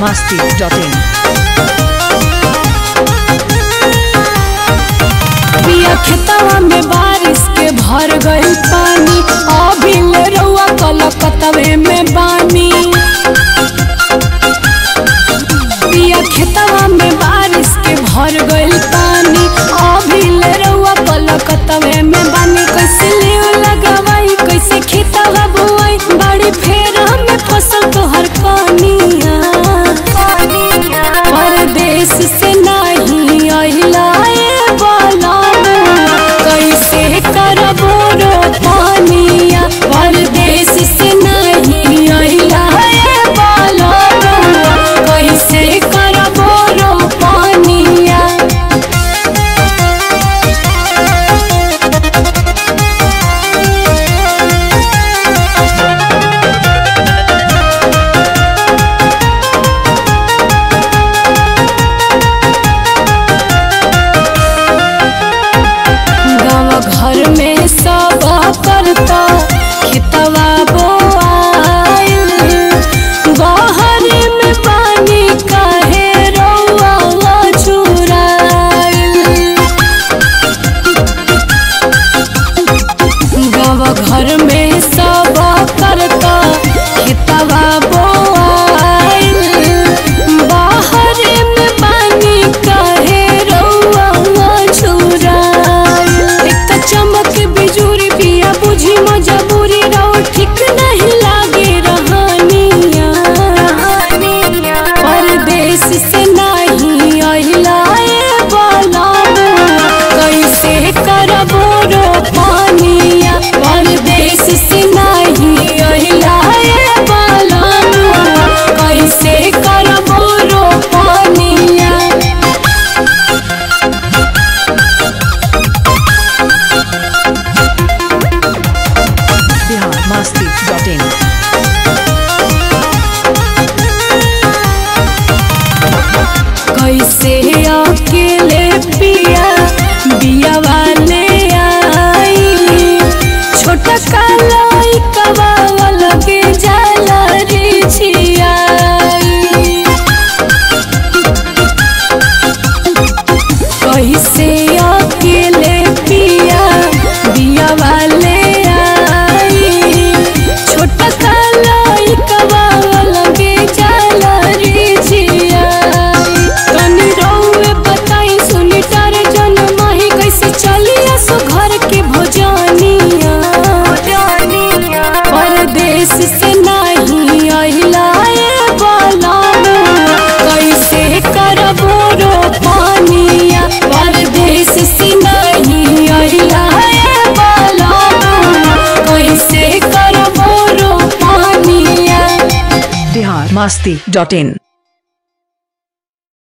masti.in. पिया खेतवा में बारिश के भर गई पानी अभी ले रउआ कलकतवे में बानी पिया खेतवा में बारिश के भर गई पानी अभी ले रउआ कलकतवे में बानी कैसे लेव लगवाई कैसे खेतवा बुआई बड़ी फेर में फसल तोहर कनिया परदेश से नहीं अहिला ए बलमुआ कैसे करबो रो पानिया परदेश से नहीं अहिला ए बलमुआ कैसे करबो रो पानिया गाँव घर में सब करता खेतवा बोआइल बहरी में पानी काहे रउआ चुराइल गाँव घर में सब करता खेतवा बोआइल बाहर में पानी काहे रउआ छुराइल एक त चमक बिजुरी पिया बुझी मजबूरी रहो ठीक नहीं लागे रहनिया परदेश से नहीं अहिला ए बलमुआ कैसे करबो रो पानिया परदेश से नहीं अहिला ए बलमुआ कैसे करबो रो पानिया Bihar masti.in. कैसे अकेले पिया बिया वाले आई छोटा काला कवा लगे जाला रे छियाई कैसे अकेले पिया बिया वाले आई छोटा काला कवा लगे जाला रे छियाई तनी रउए बताई सुनी डर जन माही कैसे चलिया सो घर के भोजनिया परदेश से नहीं अहिला ए बलमुआ कैसे करबो रो पानिया परदेश से नहीं अहिला ए बलमुआ कैसे करबो रो पानिया Bihar masti.in.